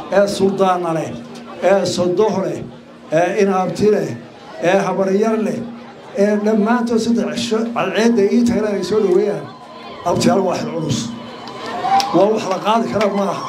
ee suldaana leh ee sodoh leh ee inaabti leh ee habaryar leh ee dhammaantood saddex cisho cadceedda ii tagna ay soo dhoweeyaan abtiyaal waa xil culus waa wax la qaadi kara maaha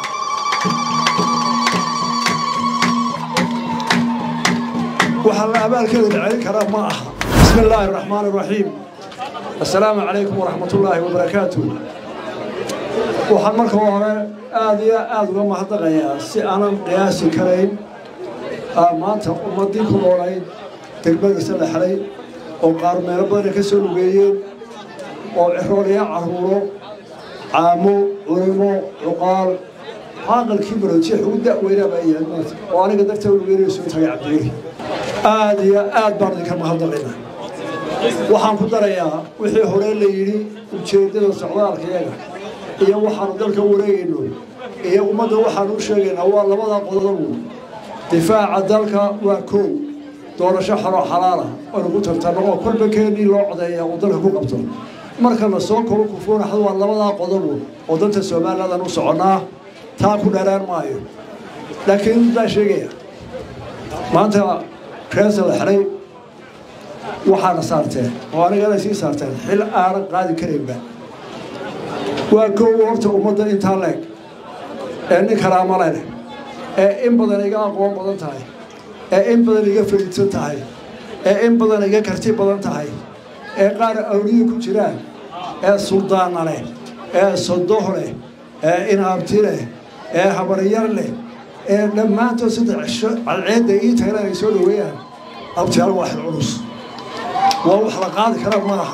waxaa la abaalkeeda la celin karaa ma aha bismi illaahi araxmaan araxiim assalaamu calaykum waraxmatullaahi wabarakaatu waxaan marka hore aada iyo aada uga mahadnaqayaa si aanan qiyaasi karayn maanta ummaddii ku noolayd degmadiisa la xelay oo qaar meelo badana ka soo lugeeyeen oo ciroolaya carruuro caamo culimo cuqaal caaqalkii maroojiix ugu da'weynaaba ay yahay maanta oo aniga darteed lugeynaya soo tagay cabdiweli aada iyo aad baan idinka mahadnaqaynaa waxaan ku darayaa wixii hore la yidhi ujeeddada socdaalkayaga iyo waxaanu dalka wareegayno iyo ummadda waxaanu u sheegaynaa waa labada qodobu difaaca dalka waa koow doorasho xaloo xalaala oonu ku tartanno oo kolba keenii loo codeeya uu dalka ku qabto marka la soo koro kufuunaxda waa labadaa qodobu oo danta somaliladan u soconnaa taa ku dheeraan maayo laakiin baa sheegaya maanta reesa la xelay waxaana saarteen oo anigana sii saarteen xil aanan qaadi karaynba waa koow horta ummadda intaa leeg ee nin karaamale leh ee in badan iga aqoon badan tahay ee in badan iga fariidsan tahay ee in badan iga karti badan tahay ee qaar awliyi ku jiraan ee suldaana leh ee sodoh leh ee inaabti leh ee habaryar leh ee dhammaantood saddex cisho cadceedda ii tagna ay soo dhoweeyaan abtiyaal waa xil culus waa wax la qaadi kara maaha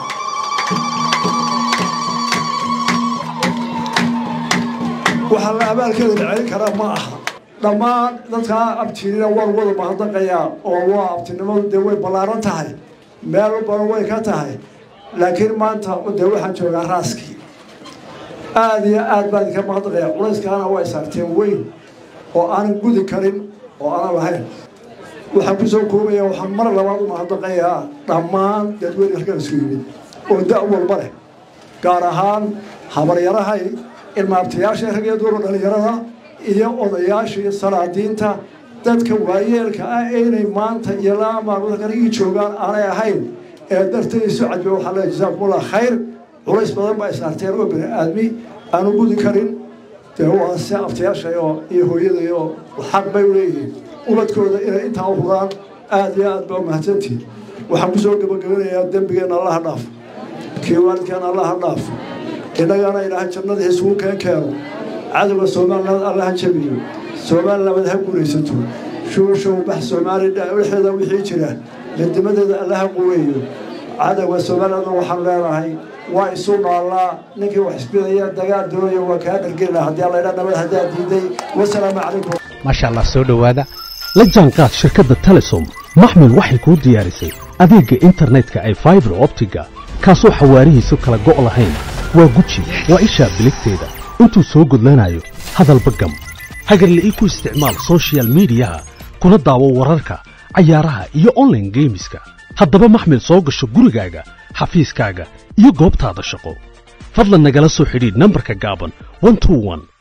waxaa la abaalkeeda la celin karaa ma aha dhammaan dadkaa abtiinina waan wada mahadnaqayaa oo waa abtinimadu dee way ballaaran tahay meel badan way ka tahay laakiin maanta dee waxaan joogaa raaskii aada iyo aad baan idinka mahadnaqayaa culayskaana way saarteen weyn oo aanan gudi karin oo aanan lahayn waxaan ku soo koobaya waxaan mar labaad u mahadnaqayaa dhammaan dadweyne halkan isku yimid oo da' walba leh gaar ahaan habaryarahay ilmaabtayaasha rag iyo duuro dhallinyarada iyo odayaashii salaadiinta dadka waayeelka ah inay maanta iyo laa maalmood ii joogaan aanay ahayn ee dartay isu cadbe waxaa leeya jasaakumullah khayr culays badan baa isaarteen oo bini aadmi aanu gudi karin dee waa si abtayaasha iyo hooyadayo xaq bay u leeyihiin ubadkooda inay intaa u huraan aada iyo aad baa mahadsantihin waxaan ku soo gebagabanayaa dembigeenna allaha dhaaf kii waalidkeenna allaha dhaaf innagana ilaahay jannadii isugu keen keeno cadowga somaliland allaha jabiyo somaliland ha guulaysato shuushow bax soomaali dhexeeda wixii jira midnimadeeda allaha quweeyo cadowga somaliland waxaan leenahay waa isu noolaa ninkii wax isbidaya dagaal doonaya waa kaa dhargelina haddii allaydha nabad haddaa diiday wasalaamu calaykum maasha allah soo dhowaada la jaanqaad shirkadda telesom maxmil waxay kuu diyaarisay adeegga internetka ay faibar optiga kaasoo xawaarihiisu kala go' lahayn waa guji waa ishaa biligteeda intuu soo gudlanayo hadalba gam hagarle ii ku isticmaal sochial midiyaha kuna daawo wararka cayaaraha iyo onlaine geemiska haddaba maxmil soo gasho gurigaaga xafiiskaaga iyo goobtaada shaqo fadlan nagala soo xidhiidh nambarka gaaban